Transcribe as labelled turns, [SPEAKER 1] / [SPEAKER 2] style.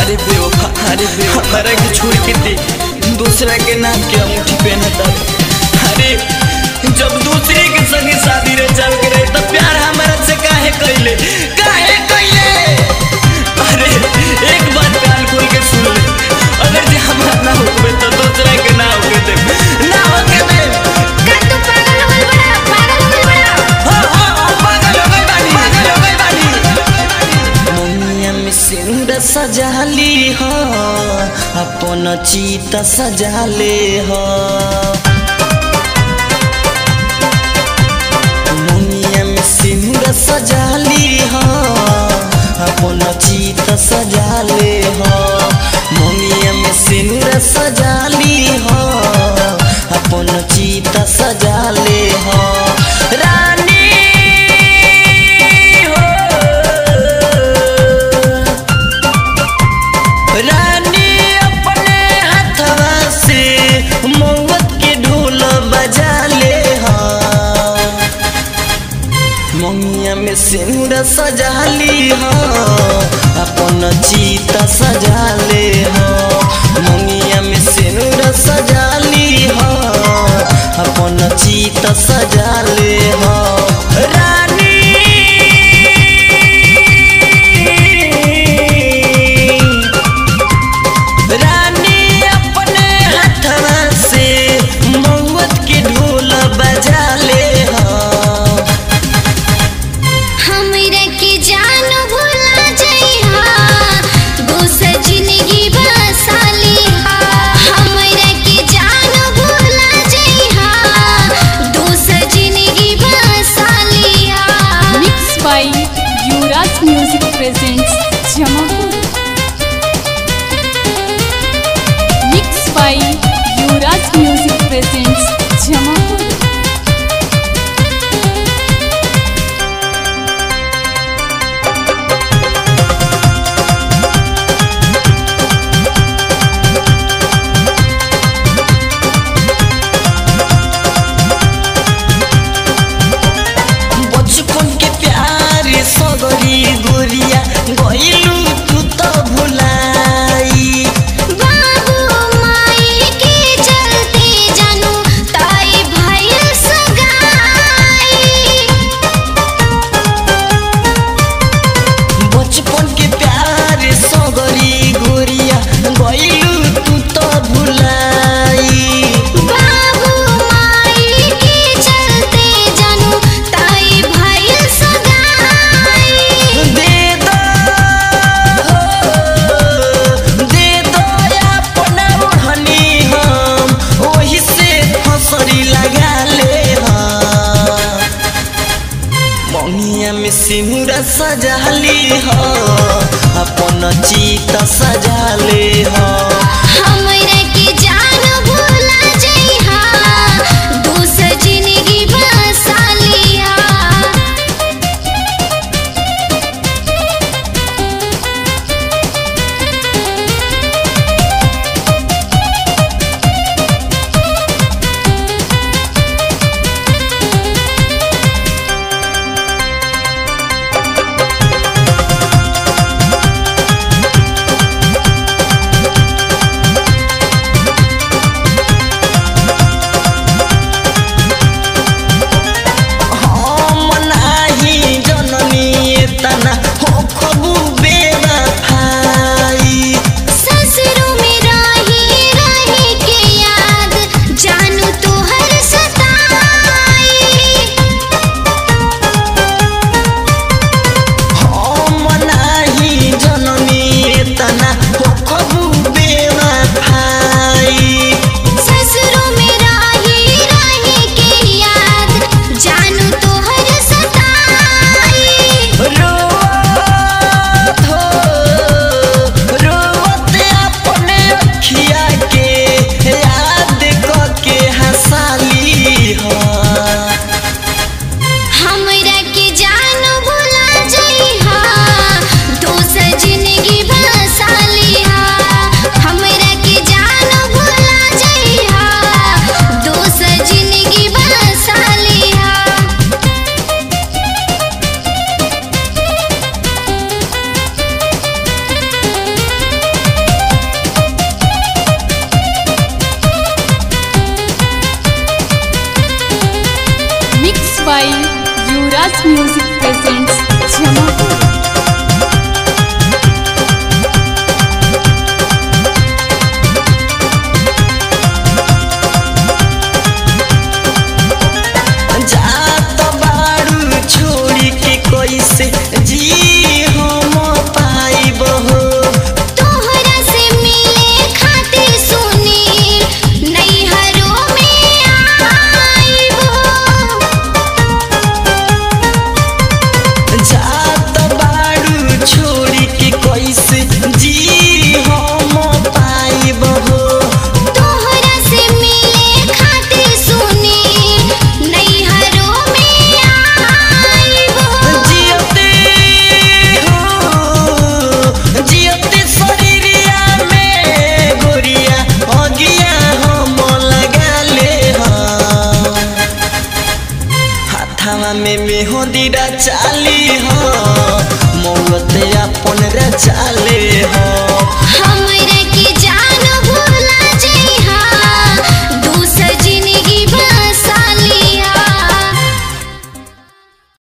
[SPEAKER 1] अरे बेवफा अरे बेवफा हमारा के छोड़ के दे दूसरा के नाम के अंगूठी पहनता अरे जब दूसरे के संगे शादी रे चल के रहे तब प्यार हमारा से काहे कैले काहे कैले अरे एक बात कान खोल के सुन ले अगर जे हमारा ना होवे तो दूसरा के ना होवे दे ना होवे दे
[SPEAKER 2] का तू पागल हो गइल बड़ा पागल हो गइल बड़ा
[SPEAKER 1] हाँ, हाँ, हाँ, पागल हो गई बानी, पागल हो गई बानी। मोनिया में सिंदूर सजाली हो अपन चीता सजाले हो मोनिया में सिंदूर सजाली हो अपन चीता सजाले हो मोनिया में सिंदूर सजाली हो अपन चीता सजाले हो रानी रानी अपने हथवा से मौत के ढोल बजा ले मंगिया में सिंदूर सजाली हो अपन चीता सजा ले हो मंगिया में सिंदूर सजाली हो अपन चीता सजा ले हो रानी रानी अपने हथवा से मौत के ढोल बजा ले हो
[SPEAKER 2] हमरा के जान भुला जइहा दूसर जिंदगी बसाली हमरा के जान भुला जइहा दूसर जिंदगी बसाली
[SPEAKER 3] Mixed by Yuvraj Music presents Jamapur. Mixed by Yuvraj Music presents Jamapur.
[SPEAKER 1] बचपन के प्यार सगरी गोरिया गइलू तू तो भुलाई
[SPEAKER 2] बाबू माई के चलते जानू ताई भाई सगाई
[SPEAKER 1] बचपन के प्यार सगरी गोरिया गइलू तू तो भुलाई
[SPEAKER 2] बाबू माई के चलते जानू ताई भाई सगाई
[SPEAKER 1] दे दो दे दो अपना ओढ़नी हम ओही से हंसरी लगा ले हम मंगिया में सिंदूर सजाली हो अपन चीता सजाले हो
[SPEAKER 2] हमरा के जान भुला जइहा दूसर जिंदगी बसालिया
[SPEAKER 1] रानी कानवा में मेहंदी चाली हो